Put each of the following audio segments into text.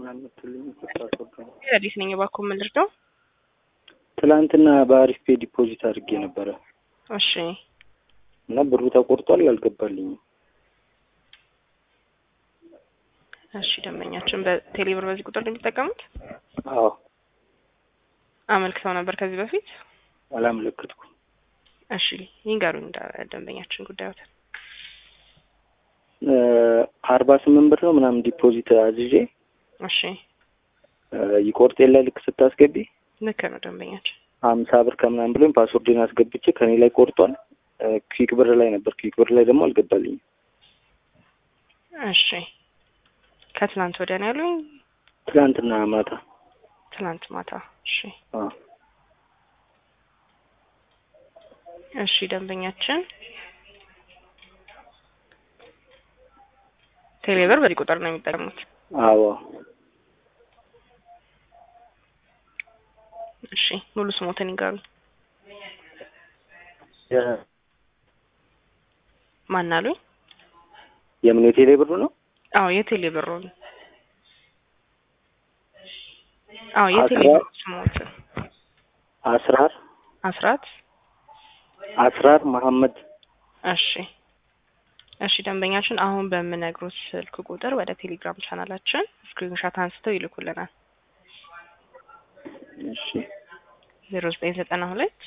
ምናምን የምትልኝ ፓስወርድ ነው። አዲስ ነኝ። እባክዎ ምን ልርዳው? ትላንትና በአሪፍ ፔ ዲፖዚት አድርጌ ነበረ እሺ እና ብሩ ተቆርጧል፣ አልገባልኝም። እሺ ደንበኛችን በቴሌብር በዚህ ቁጥር ነው የሚጠቀሙት? አዎ አመልክተው ነበር ከዚህ በፊት? አላመለከትኩም። እሺ ይንገሩኝ ደንበኛችን ጉዳዮትን። አርባ ስምንት ብር ነው ምናምን ዲፖዚት አዝዤ እሺ ይቆርጥ የለ ልክ ስታስገቢ ልክ ነው ደንበኛችን። ሀምሳ ብር ከምናምን ብሎኝ ፓስወርድን አስገብቼ ከኔ ላይ ቆርጧል። ክዊክ ብር ላይ ነበር። ክዊክ ብር ላይ ደግሞ አልገባልኝም። እሺ ከትናንት ወዲያ ነው ያሉኝ? ትላንትና ማታ ትናንት ማታ። እሺ አዎ እሺ ደንበኛችን ቴሌብር በዚህ ቁጥር ነው የሚጠቀሙት? አዎ እሺ ሙሉ ስሞትን ይንገሩኝ። ማን አሉኝ? የምን የቴሌ ብሩ ነው? አዎ የቴሌ ብሩን። አዎ የቴሌ ብሩ ስሞትን። አስራር አስራት አስራር መሐመድ እሺ እሺ ደንበኛችን አሁን በምነግሩት ስልክ ቁጥር ወደ ቴሌግራም ቻናላችን ስክሪንሾት አንስተው ይልኩልናል። እሺ ዜሮ ዘጠኝ ዘጠና ሁለት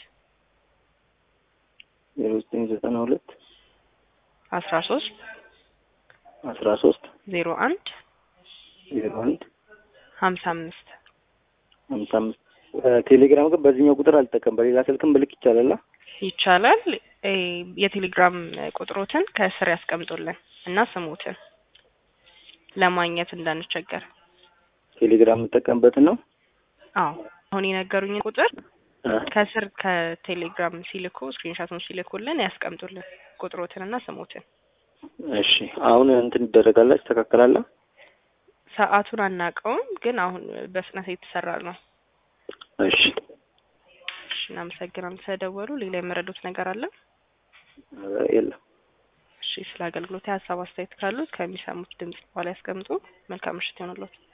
ዜሮ ዘጠኝ ዘጠና ሁለት አስራ ሶስት አስራ ሶስት ዜሮ አንድ ዜሮ አንድ ሀምሳ አምስት ሀምሳ አምስት ቴሌግራም ግን በዚህኛው ቁጥር አልጠቀም በሌላ ስልክም ብልክ ይቻላል? ይቻላል። እ የቴሌግራም ቁጥሮትን ከስር ያስቀምጡልን እና ስሙትን ለማግኘት እንዳንቸገር። ቴሌግራም የምጠቀምበትን ነው። አዎ አሁን የነገሩኝን ቁጥር እ ከስር ከቴሌግራም ሲልኩ ስክሪንሾቱን ሲልኩልን ያስቀምጡልን ቁጥሮትን እና ስሙትን። እሺ አሁን እንትን ይደረጋል፣ ይስተካከላል። ሰዓቱን አናውቀውም፣ ግን አሁን በፍጥነት የተሰራ ነው። እሺ እሺ እናመሰግናለን ስለደወሉ። ሌላ የመረዱት ነገር አለ? የለም። እሺ ስለ አገልግሎት ሀሳብ አስተያየት ካሉት ከሚሰሙት ድምጽ በኋላ ያስቀምጡ። መልካም ምሽት ይሆንልዎት።